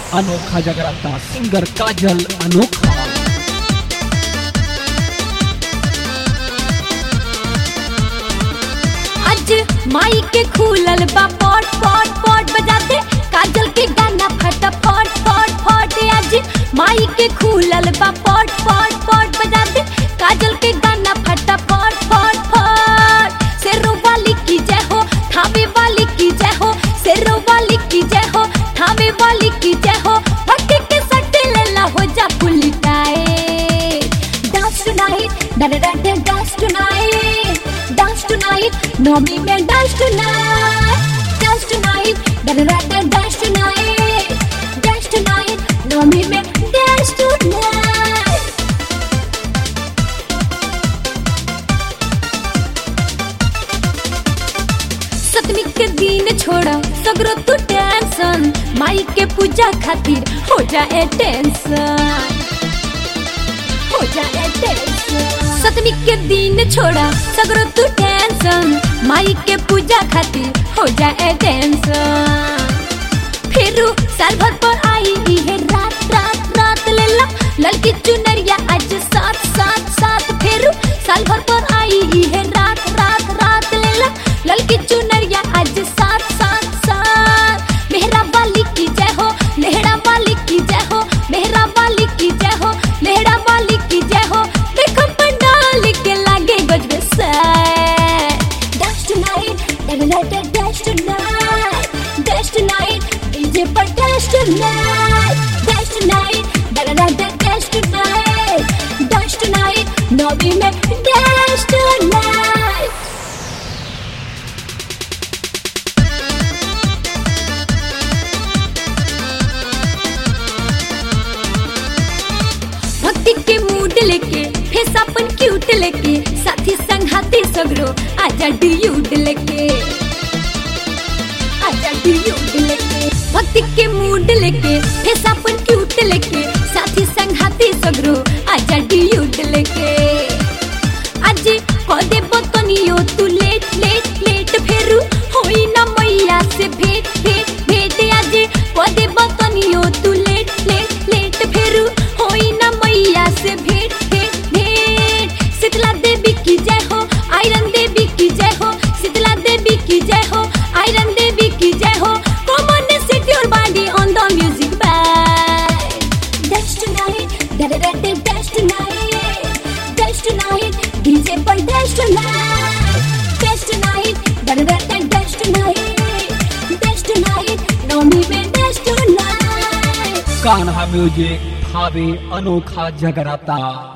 अनोखा जगराता सिंगर काजल अनोखा आज माई के खुलल बा पॉट पॉट पॉट बजाते काजल के गाना फटाफट फट फट आज माई के खुलल बा पॉट पॉट पॉट बजाते काजल के गाना फटाफट फट फट शेरो वाली की जय हो थावे वाली की जय हो शेरो वाली की जय हो थावे वाली की जय हो भक्ति के सट्टे लेला हो जा पुलिटाए डांस टुनाइट डा डा डा डांस टुनाइट डांस टुनाइट नौमी में डांस टुनाइट डांस टुनाइट डा डा डा डांस टुनाइट डांस टुनाइट नौमी में डांस टुनाइट सतमी के दिन छोड़ा सगरो तू टेंशन माई के पूजा खातिर हो जाए टेंशन हो जाए टेंशन सतमी के दिन छोड़ा सगरो तू टेंशन माई के पूजा खातिर हो जाए टेंशन फिर साल भर पर आई है रात रात रात ले ला लड़की चुनरिया आज साथ साथ साथ फिर साल भर पर आई है रात रात रात ले ला लड़की चुनरिया आज साथ साथ साथ मेहरा वाली की जय हो लेहड़ा वाली की जय हो मेहरा वाली की जय हो लेहड़ा वाली की जय हो देखो पंडाल के लागे गजबे से Dance tonight, da da da dance tonight, dance tonight, DJ पर dance tonight, dance tonight, da da da da dance tonight, dance tonight, नौबी में dance tonight. भक्ति के मूड लेके फेस अपन क्यूट लेके साथी संघाती सगरो आजा ड्यूड लेके आजा ड्यूड लेके भक्ति के मूड लेके फेस अपन क्यूट लेके साथी संघाती सगरो आजा ड्यूड लेके आज कदे बतनियो तू लेट लेट लेट फेरू होई ना मैया से भेट भेट भेट आज कदे बतनियो तू लेट लेट लेट फेरू होई ना मैया से भेट भेट भेट शीतला देवी की जय हो आयरन देवी की जय हो शीतला देवी की जय हो आयरन देवी की जय हो come on set your body on the music bad Dance tonight, da da da da dance tonight, dance tonight, DJ पर dance tonight, dance tonight, da da da da dance tonight, dance tonight, नौमी में dance tonight. Kanha music भावे अनोखा जगराता